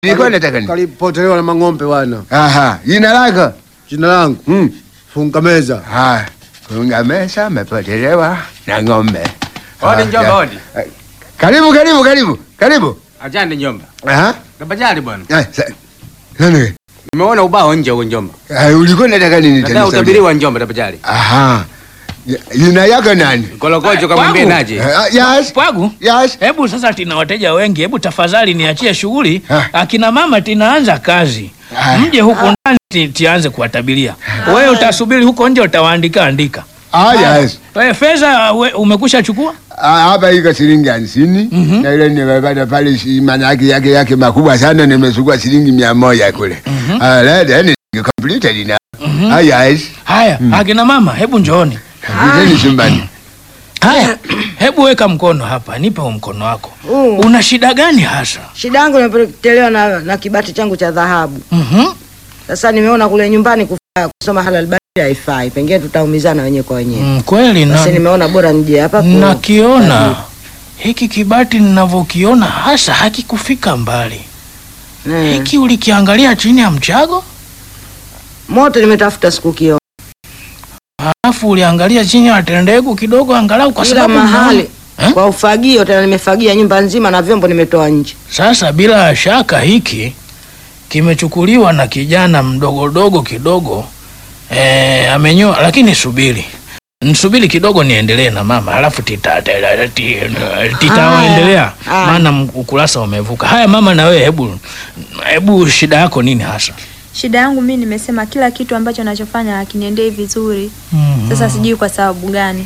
Nilikuwa nataka nini? Kalipotelewa na mang'ombe bwana. Aha, jina lako? Jina langu Mm. funga meza. Haya, kunga mesa amepotelewa na ng'ombe. Odi Haya. njomba, odi. Eh, Karibu, karibu, karibu, karibu. Ajande njomba. Aha. Tabajali bwana. Ah, sa- Nani? Nimeona ubao nje huko njomba. Ah, ulikuwa nataka nini Nataka tena? utabiriwa njomba tabajali. Aha. Ya- Jina yako nani? Kolokocho kamwambie Wangu. naje. Ah, Yes. Pwagu, Yes. hebu sasa tina wateja wengi, hebu tafadhali niachie shughuli. Ah. Akina mama tinaanza kazi, Ah. mje huku ndani ti- tianze kuwatabiria. Wewe utasubiri huko nje, utawaandika andika. Ah, yes. Wewe fedha we- umekusha chukua? Ah, hapa iko shilingi hamsini na ile nimepata pale shi- maana yake yake yake makubwa sana, nimechukua shilingi mia moja kule. Ah, la- then ni completed na. Ah, yes. Haya, akina mama, hebu njooni. Viteni chumbani. Haya, hebu weka mkono hapa, nipe huu mkono wako. Uh. Una shida gani hasa? Shida yangu nimepotelewa na, na kibati changu cha dhahabu. Mhm. Sasa nimeona kule nyumbani kufaa kusoma halal bali haifai, pengine tutaumizana wenyewe kwa wenyewe. Mm, kweli na Basi nimeona bora nije hapa ku- nakiona hiki kibati ninavyokiona hasa hakikufika mbali. Eh. Hiki ulikiangalia chini ya mchago, Moto nimetafuta siku kio. halafu uliangalia chini ya tendegu kidogo, angalau kwa Kila sababu mahali Eh? kwa ufagio tena nimefagia nyumba nzima na vyombo nimetoa nje. Sasa bila shaka hiki kimechukuliwa na kijana mdogodogo kidogo e, amenyoa. Lakini subiri nsubiri kidogo niendelee na mama, halafu tita- tita- ti- titaendelea, Haya. maana m- ukurasa umevuka. Haya mama, na wewe hebu hebu, shida yako nini hasa? Shida yangu mi nimesema kila kitu ambacho nachofanya hakiniendei vizuri. Sasa sijui kwa sababu gani.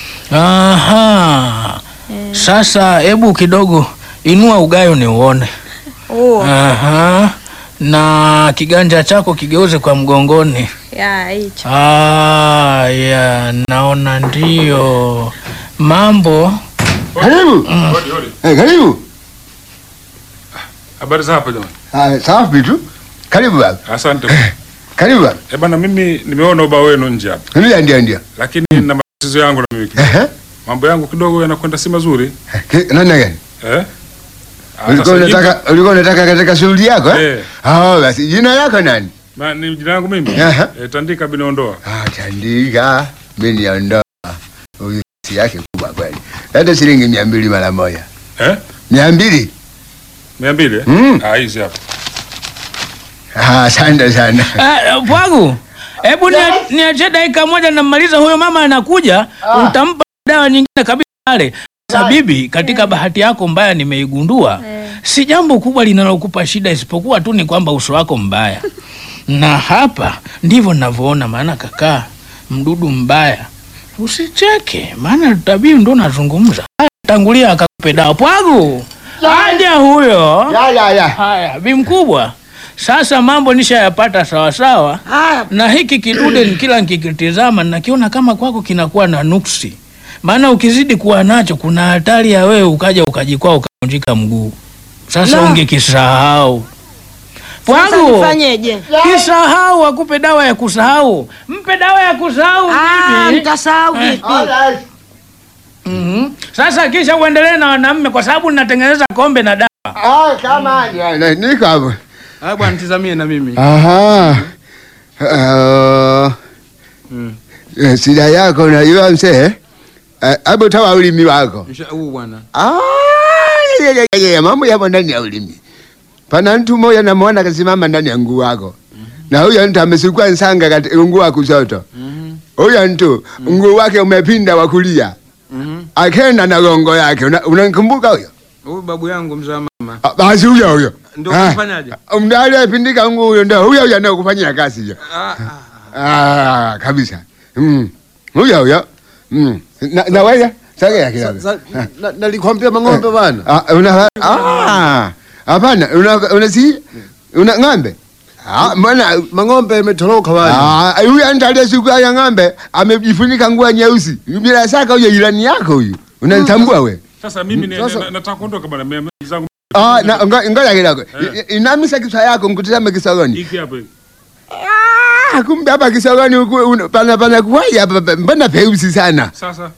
Aha. Eh. Sasa hebu kidogo inua ugayo ni uone. Oh, Aha. Na kiganja chako kigeuze kwa mgongoni. ya hicho. Ah, ya naona ndio mambo. Karibu. Eh, karibu. Habari za hapa jamani. Ah, safi tu. Karibu baba. Asante. Karibu baba. Eh bana, mimi nimeona ubao wenu nje hapa, Ndio ndio ndio. lakini na matatizo yangu na mimi kidogo. Eh? mambo yangu kidogo yanakwenda si mazuri Ki- Namna gani? eh? Ah, Ulikuwa sasa unataka ulikuwa unataka katika shughuli yako eh? Eh. Ah, basi jina lako nani? Ma, ni jina langu mimi Aha. eh, Tandika Binondoa. Ah, Tandika. Mimi niondoa. Huyu si yake kubwa kweli. Hata shilingi mia mbili mara moja. Eh? Mia mbili? mia mbili eh? Mm. Ah, hizi hapa Ah, asante sana. Ah, Pwagu, hebu nia- niachie dakika moja namaliza, huyo mama anakuja, utampa dawa nyingine kabisa pale. Sasa bibi, katika bahati yako mbaya nimeigundua, Eh. si jambo kubwa linalokupa shida, isipokuwa tu ni kwamba uso wako mbaya, na hapa ndivyo ninavyoona. Maana kakaa mdudu mbaya, usicheke, maana tabii ndo nazungumza. Haya, Tangulia akakupe dawa. Pwagu, aja huyo. Ya ya ya. Haya, bi mkubwa, sasa mambo nishayapata sawasawa, Haya, na hiki kidude ni kila nikikitizama nakiona kama kwako kinakuwa na nuksi, maana ukizidi kuwa nacho kuna hatari ya wewe ukaja ukajikwaa ukavunjika mguu. Sasa La. ungekisahau sasa Pwagu, nifanyeje? kisahau, akupe dawa ya kusahau, mpe dawa ya kusahau Ah, bibi. nitasahau vipi? Mhm. Sasa kisha uendelee na wanaume, kwa sababu ninatengeneza kombe na dawa. Ah, kama ya, na- niko hapo. Ah, bwana tizamie na mimi. Aha. Uh, eh, shida yako unajua mzee? Eh, Hebu toa ulimi wako. Msha- Huu bwana. Ah, ya, ya, ya, ya, mambo yapo ndani ya ulimi. Pana mtu mmoja namwona kasimama ndani ya nguu wako, na huyo mtu amesukua nsanga katika nguu wa kushoto. Huyo mtu nguu wake umepinda wa kulia, Mhm. akenda na gongo yake. Una- Unamkumbuka huyo? Huyu babu yangu mzee wa mama. Ah, Basi huyo huyo Ndio Ah, kufanyaje? Mda aliyepindika nguu huyo, ndio huyo huyo anayekufanyia kazi hiyo. Ah, ah. Ah, kabisa. Mm. Huyo huyo. Mm. Na, na wewe sogea kidogo. Sa- na- Nalikwambia mang'ombe bana. Ah, una ah. Hapana, una una si una ng'ombe. Ah, mbona Mang'ombe imetoroka bana. ah huyu anatalia siku ya ng'ombe amejifunika nguo nyeusi. Bila shaka huyo jirani yako huyu. Unanitambua we? sasa mimi ni- Sasa- na- nataka kuondoka bwana mia mbili zangu Ah, na ngo- ngoja kidogo. I- Inamisa kichwa yako mkutizame kisogoni. hiki hapa hiki. Ah, kumbe hapa kisogoni huku un- pana pana kuwai hapa pa- mbona peusi sana. sasa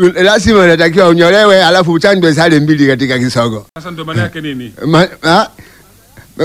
Lazima unatakiwa unyolewe alafu uchanjwe sale mbili katika kisogo. sasa ndio maana yake nini Ma, ah,